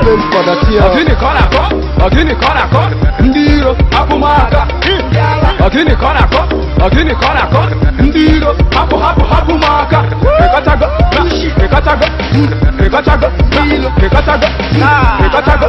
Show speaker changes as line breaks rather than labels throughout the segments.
Feeling for the tear.
Ogini ka ọ na-akọ Ogini ka ọ na-akọ ndị iro hapụ m aka Ogini ka ọ na-akọ Ogini ka ọ na-akọ ndị iro hapụ hapụ hapụ m aka Pịkọtago Pịkọtago Pịkọtago Pịkọtago Pịkọtago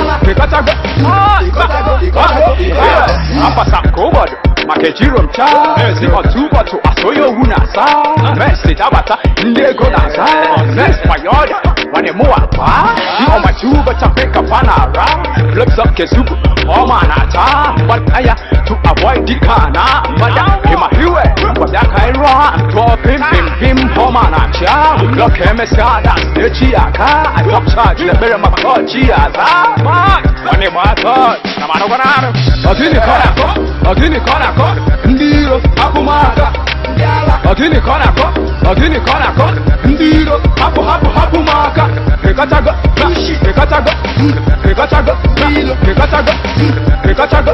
Pịkọtago Apasa ka ụbọdụ maka ejiro m chaa Mesi otu ụbọchị asonye owu na-asa Mesi tabata ndị ego na-asa Mesi payọda Wani mụwa pa ọmachi ụbọchị Afrika pa na-ara Flips up kesupu ọma na-ata Mgbadaya to avoid the kana Mgbada ịma hiwe Mgbada ka ịrụ ha Tụọ pim pim pim ọma na-achịa Blọk emesịa da echi aka I top charge lebere maka ọchị aza Wani mụ atọ na manụgwana arụ Ọgịnị ka ọ na-akọ Ọgịnị ka ọ na-akọ ndị iro hapụ m aka Ọgịnị ka ọ na-akọ Ọgịnị ka ọ na-akọ ndị iro hapụ hapụ hapụ m aka Pịkọtago Pịkọtago Pịkọtago Pịkọtago Pịkọtago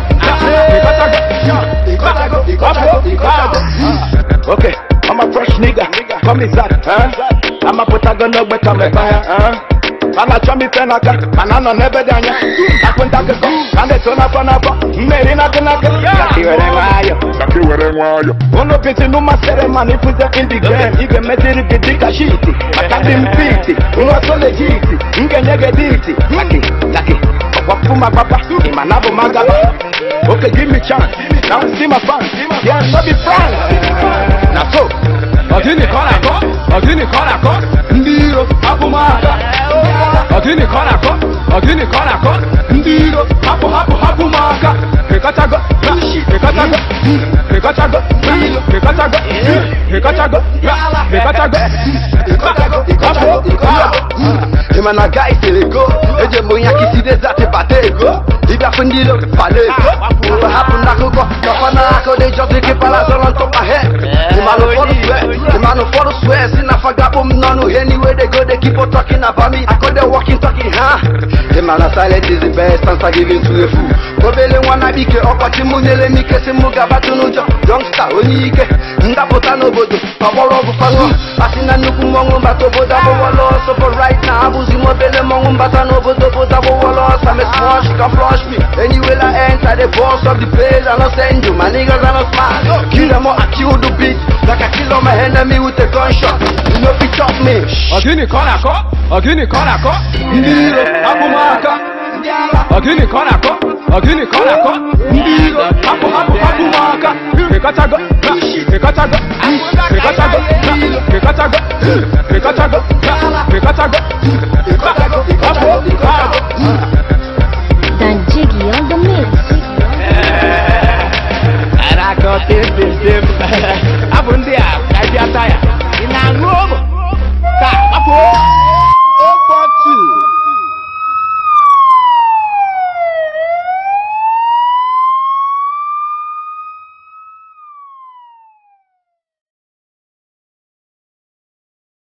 Pịkọtago
Okay, I'm a fresh nigga. Come inside, huh? I'm a putago better me fire, huh? Mana chọ mi fẹ́ n'aka, mana nọ n'ebe dị anya. Akwụnta akụkọ, ka ndị tụ n'afọ n'afọ, mmeri n'aka n'aka. Kaki were nwayọ.
Kaki were nwayọ.
Unu piti n'ụmasịrị mana ifuze in the game. Ị ga-emeziri gị dịka shiti, maka dị mpiti. Nwa so legiti, m ga-enye gị diti. Kaki, kaki, ọkwapụ m agbapa, ị ma na bụ m agaba. Okay, give me chance. Now see my fans. Yeah, no be France. Na so.
Ọgịnị ka ọ na-akọ Ọgịnị ka ọ na-akọ ndị iro hapụ m aka Ọgịnị ka ọ na-akọ Ọgịnị ka ọ na-akọ ndị iro hapụ hapụ hapụ m aka Pịkọtago Pịkọtago Pịkọtago Pịkọtago Pịkọtago Pịkọtago
Ịma na guy siri go eje m onye akisi dezati bata ego ịbịafụ ndị ilo pala ego mgbe hapụ n'akụkọ kakwa na aka dị jọzi gị pala zọrọ ntọpa he ịmanụ ụfọdụ swe ịmanụ ụfọdụ swe si na fagabụ m n'ọnụ he niwe de go de keep on talking about me akọde walking talking ha ịma na silent is the best answer given to a fool obele nwa na bike ọkọchị mụ nyere m ike si mụ gabatụ n'ụjọ youngster onye ike ndapụta n'obodo ọgbọrọ ọgwụ fanụ asị na nnukwu mmọnwụ mbata obodo abụwọla ọsọ for right now abụzi m obele mmọnwụ mbata n'obodo obodo abụwọla ọsọ I'm a small she can flush me anywhere I enter the boss of the place I no send you my niggas are not smart kill them all I kill the beat like I kill all my enemy with a gunshot you know fit chop me
Ọgịnị ka ọ na-akọ Ọgịnị ka ọ na-akọ ndị iro hapụ m aka Ọgịnị ka ọ na-akọ Ọgịnị ka ọ na-akọ ndị iro hapụ hapụ hapụ m aka Pịkọtago Pịkọtago Pịkọtago Pịkọtago Pịkọtago Pịkọtago Pịkọtago
Dan Jiggy on the mix.
and I got this, this, this. I wouldn't